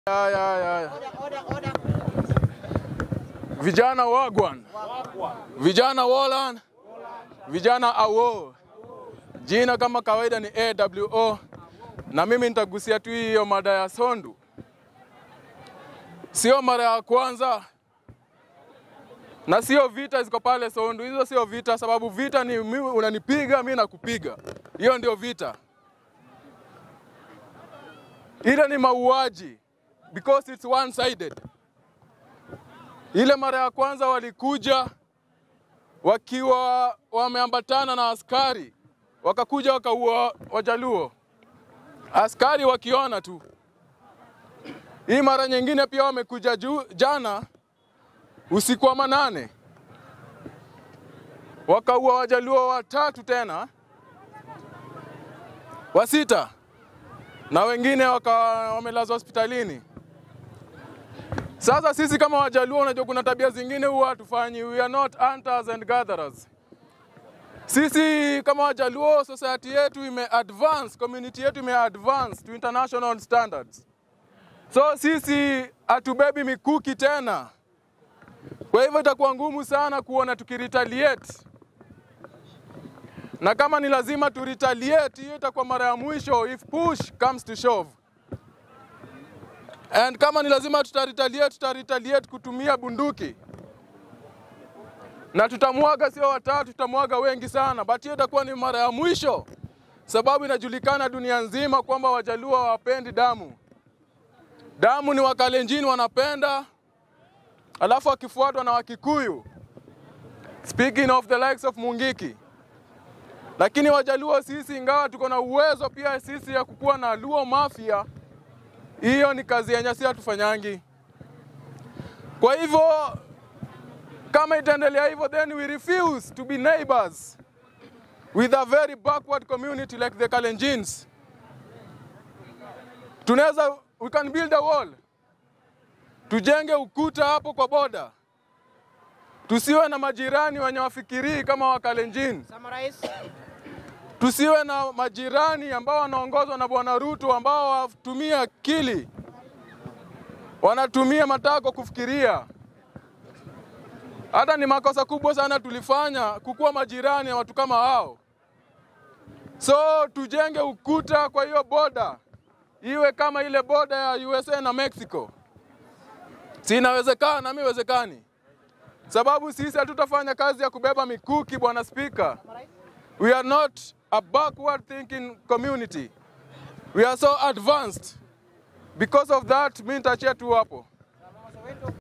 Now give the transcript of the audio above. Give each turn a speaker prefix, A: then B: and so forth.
A: Ya, ya, ya. Vijana wagwan, vijana Wolan, vijana awo. Jina kama kawaida ni AWO, na mimi nitagusia tu hiyo mada ya Sondu. Sio mara ya kwanza na sio vita ziko pale Sondu, hizo sio vita, sababu vita ni mimi unanipiga, mimi nakupiga. Hiyo ndio vita. Ile ni mauaji because it's one sided. Ile mara ya kwanza walikuja wakiwa wameambatana na askari, wakakuja wakaua Wajaluo, askari wakiona tu. Hii mara nyingine pia wamekuja juu, jana usiku wa manane wakaua Wajaluo watatu tena, wa sita na wengine waka wamelazwa hospitalini. Sasa sisi kama Wajaluo, unajua kuna tabia zingine huwa hatufanyi, we are not hunters and gatherers. Sisi kama Wajaluo, society yetu ime advance, community yetu ime advance to international standards. So sisi hatubebi mikuki tena, kwa hivyo itakuwa ngumu sana kuona tukiretaliate, na kama ni lazima tu retaliate, hiyo itakuwa mara ya mwisho if push comes to shove. And kama ni lazima tutaretaliate, tutaretaliate kutumia bunduki na tutamwaga, sio watatu, tutamwaga wengi sana, but hiyo itakuwa ni mara ya mwisho, sababu inajulikana dunia nzima kwamba Wajaluo hawapendi damu. Damu ni Wakalenjin wanapenda, alafu wakifuatwa na Wakikuyu, speaking of the likes of Mungiki. Lakini Wajaluo sisi, ingawa tuko na uwezo pia sisi ya kukuwa na Luo Mafia, hiyo ni kazi yenye si hatufanyangi. Kwa hivyo kama itaendelea hivyo, then we refuse to be neighbors with a very backward community like the Kalenjins. Tunaweza, we can build a wall, tujenge ukuta hapo kwa boda, tusiwe na majirani wenye wafikirii kama Wakalenjin. Tusiwe na majirani ambao wanaongozwa na Bwana Ruto ambao watumia akili, wanatumia matako kufikiria. Hata ni makosa kubwa sana tulifanya kukuwa majirani ya watu kama hao. So tujenge ukuta kwa hiyo boda iwe kama ile boda ya USA na Mexico. Si inawezekana? Nami iwezekani, sababu sisi hatutafanya kazi ya kubeba mikuki, bwana Spika. We are not a backward thinking community. We are so advanced. Because of that, mi nitachia tu hapo.